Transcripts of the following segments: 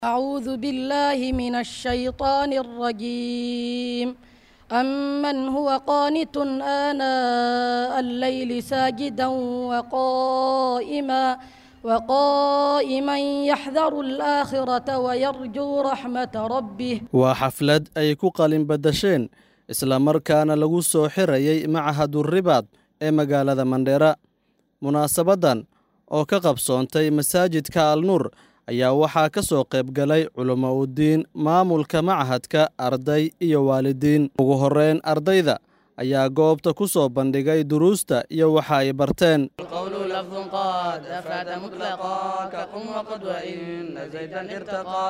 أعوذ بالله من الشيطان الرجيم أمن هو قانت آناء الليل ساجدا وقائما وقائما يحذر الآخرة ويرجو رحمة ربه waa xaflad ay ku qalin badasheen isla markaana lagu soo xirayay machadu ribaad ee magaalada mandheera munaasabaddan oo ka qabsoontay masaajidka alnuur ayaa waxaa ka soo qayb galay culamo udiin maamulka machadka arday iyo waalidiin ugu horreyn ardayda ayaa goobta ku soo bandhigay duruusta iyo waxa ay barteen القول لفظ قد أفاد مطلقا كقم وقد وإن زيدا ارتقى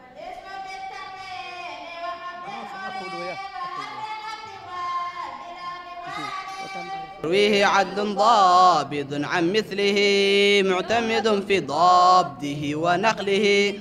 رويه عدل ضابط عن مثله معتمد في ضابطه ونقله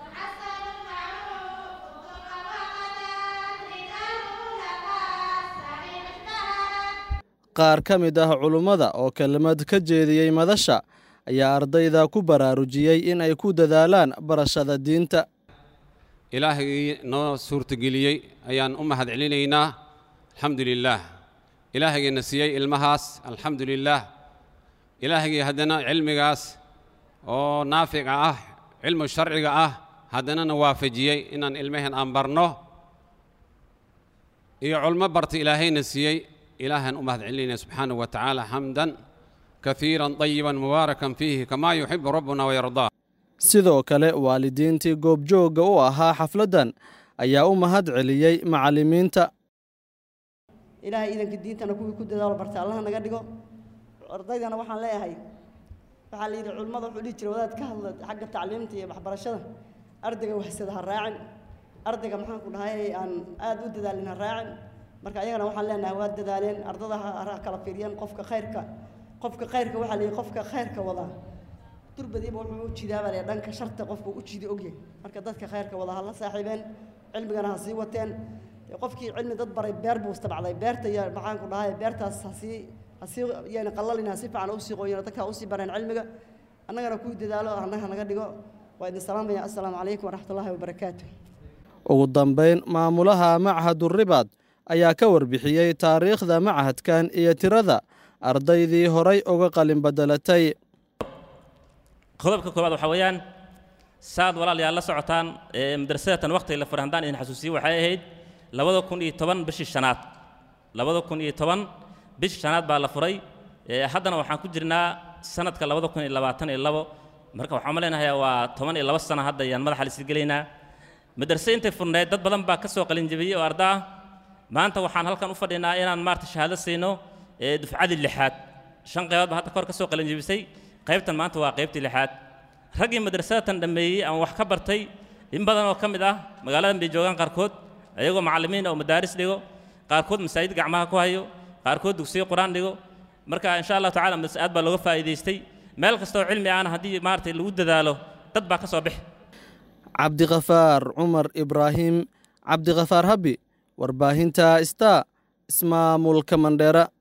qaar ka mid ah culummada oo kelmad ka jeediyey madasha ayaa ardayda ku baraarujiyey in ay ku dadaalaan barashada diinta ilaahagii noo suurtageliyey ayaan u mahad celinaynaa alxamdu lilaah ilaahagiina siiyey ilmahaas alxamdu lilaah ilaahagii haddana cilmigaas oo naafica ah cilmu sharciga ah haddanana waafajiyey inaan ilmaheen aan barno iyo culmo barta ilaahayna siiyey ilaahaan u mahad celinayna subxaanahu wa tacaala xamdan kaiiran طayiban mubaarakan fiihi kamaa yuxibu rabbuna wayardaa sidoo kale waalidiintii goobjoogga u ahaa xafladdan ayaa u mahad celiyey macallimiinta ilaahay iidanka diintana kuwii ku dadaalo barta allaha naga dhigo ardaydana waxaan leeyahay waxaa la yidhi culimmada wuxuu dhihi jiray wadaad ka hadla xagga tacliimta iyo waxbarashada ardayga wahsada ha raacin ardayga maxaan ku dhahay aan aad u dadaalin ha raacin marka ayagana waxaan leenahay waa dadaaleen ardada ha kala fiiriyeen qofka khayrka qofka khayrka waxaa la yidhi qofka khayrka wadaa durbadiiba wuxuu u jidaabaa le dhanka sharta qofka u jidi ogyahay marka dadka khayrka wada ha la saaxiibeen cilmigana ha sii wateen qofkii cilmi dad baray beer buu istabacday beerta iyo maxaan ku dhahay beertaas hasii hasii yani qallalin ha si fiican usii qoyin dadka ha usii bareen cilmiga annagana kuwii dadaalo annaga naga dhigo waa idin salaamaya assalaamu calaykum waraxmatullaahi wabarakaatu ugu dambayn maamulaha machadu ribaad ayaa ka warbixiyey taariikhda machadkan iyo tirada ardaydii horay uga qalin bedelatay qodobka koowaad waxaa weeyaan saad walaalayaal la socotaan madrasadatan waqtiga la furay haddaan idin xasuusiyo waxay ahayd labada kun iyo toban bishii shanaad labada kun iyo toban bishii shanaad baa la furay haddana waxaan ku jirnaa sanadka labada kun iyo labaatan iyo labo marka waxaan maleynayaa waa toban iyo labo sano hadda ayaan madaxa lisii gelaynaa madrase intay furneed dad badan baa ka soo qalinjabiyey oo arda ah maanta waxaan halkan u fadhinaa inaan maarta shahaado siino dufcadii lixaad shan qaybood baa hadda kahor ka soo qalinjabisay qaybtan maanta waa qaybtii lixaad raggii madrasadatan dhammeeyey ama wax ka bartay in badan oo ka mid ah magaaladan bay joogaan qaarkood ayagoo macallimiin oo madaaris dhigo qaarkood masaajid gacmaha ku hayo qaarkood dugsiyo qur-aan dhigo marka insha allahu tacala aad baa looga faa'iidaystay meel kastoo cilmi ahna haddii maaragtay lagu dadaalo dad baa ka soo bixi cabdikhafaar cumar ibraahim cabdikhafaar habi warbaahinta star ismaamulka mandheera